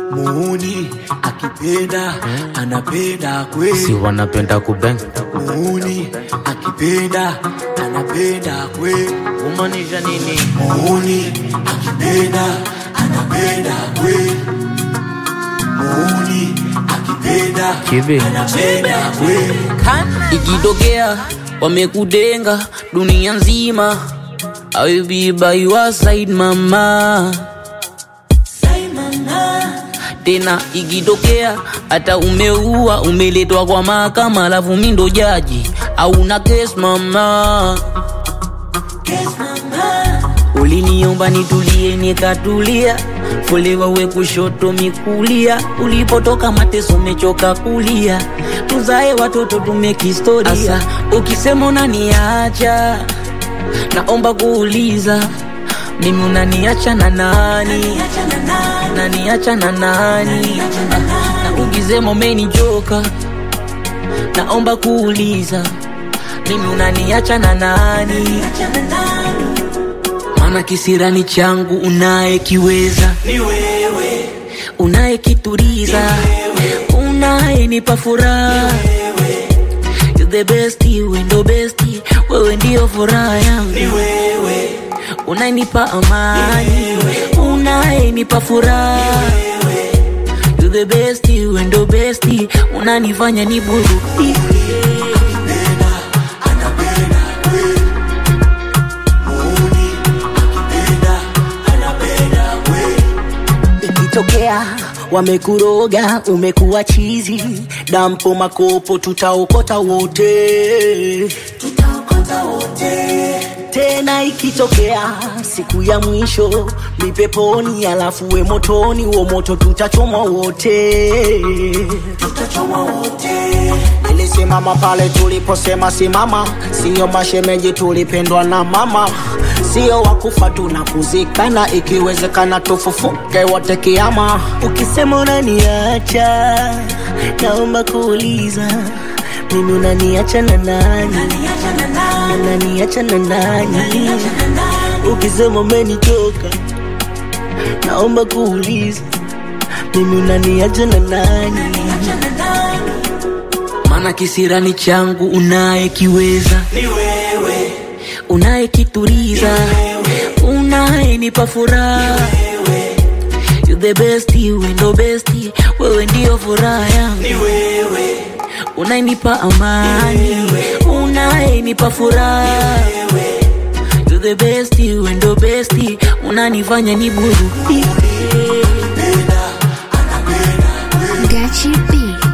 muuni akipenda anapenda kweli si wanapenda kubeng muuni akipenda anapenda kweli kumaanisha nini muuni akipenda anapenda kweli muuni akipenda Kibi. anapenda kweli ikitokea wamekudenga dunia nzima I will be by your side mama tena ikitokea hata umeua umeletwa kwa mahakama alafu mi ndo jaji au na kes mama uliniomba nitulie nikatulia fulewa we kushoto mikulia ulipotoka mateso mechoka kulia tuzae watoto tumekistoria Asa, ukisema unaniacha naomba kuuliza mimi unaniacha na nani naniacha na nani Ah, na ukisema umenichoka naomba kuuliza mimi unaniacha na nani maana kisirani changu unayekiweza ni wewe unayekituriza unayenipa furaha You the best, we ndo best, wewe ndio furaha yangu ni wewe unayenipa amani unayenipa furaha You the best, we ndo best, unanifanya niburudike anapenda kweli muuni akipenda anapenda kweli ikitokea wamekuroga umekuwa chizi dampo makopo tutaokota wote tutaokota wote tena ikitokea siku ya mwisho mipeponi alafu we motoni uo moto tutachomwa wote tutachoma wote nilisimama pale tuliposema simama siyo mashemeji tulipendwa na mama sio wakufa tunakuzikana ikiwezekana tufufuke wote kiama ukisema unaniacha naomba kuuliza mimi unaniacha na nani unaniacha na nani ukisema umenichoka naomba kuuliza mimi unaniacha na nani maana kisirani changu unayekiweza ni wewe unayekituriza unayenipa furaha You the best, we ndo best, wewe ndio furaha yangu ni wewe unayenipa amani unayenipa furaha You the best, we ndo best, unanifanya niburudike anapenda Gachi B.